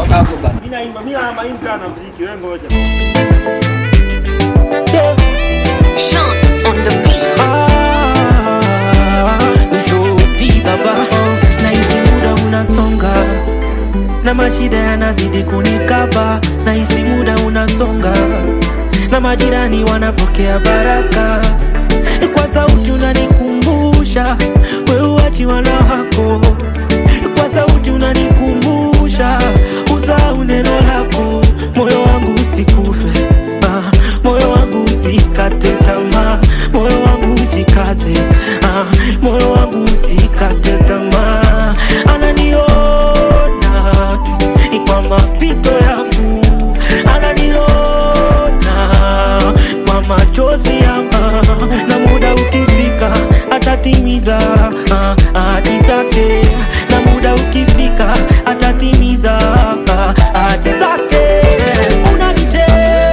kago bana. Mimi naimba, mimi na maimba na muziki, wewe ngoja. Yeah. Sean on the beat. Ah, nishuti baba na hizi muda unasonga na mashida yanazidi kunikaba na hizi muda unasonga na majirani wanapokea baraka kwa sauti unanikumbusha weuachi wana wako kwa sauti unanikumbusha usahau neno lako moyo wangu usikufe ah, moyo wangu usikate tamaa moyo wangu ujikaze ah, moyo wangu usikate tamaa ananiona kwa mapito yangu ananiona kwa machozi yangu na muda ukifika atatimiza ah, ahadi zake na muda ukifika atatimiza ah, ahadi zake unanicheki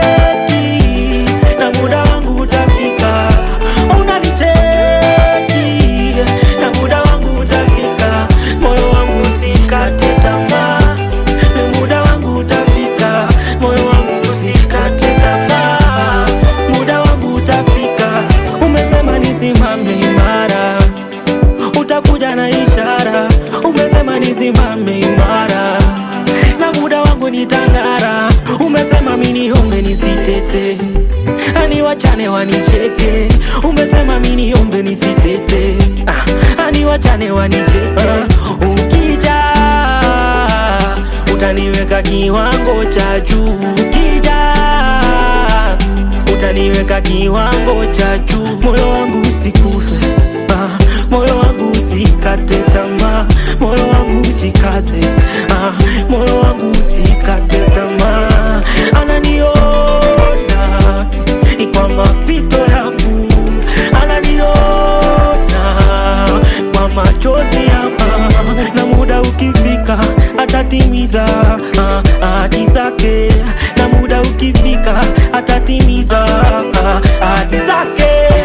na muda wangu utafika unanicheki na muda wangu utafika moyo wangu usikate tamaa muda wangu utafika moyo wangu usikate tamaa muda wangu utafika umesema nisimame imara utakuja na ishara umesema nisimame imara na muda wangu nitangara umesema miniombe nisitete ani wachane wanicheke umesema miniombe nisitete ah, ani wachane wanicheke ukija utaniweka kiwango cha juu ukija utaniweka kiwango cha juu moyo wangu usikufe ah, moyo wangu usikate tamaa moyo wangu ujikaze ah, moyo wangu usikate tamaa ananiona kwa mapito yangu ananiona kwa machozi yangu na muda ukifika atatimiza ah, ahadi zake na muda ukifika atatimiza ah, ahadi zake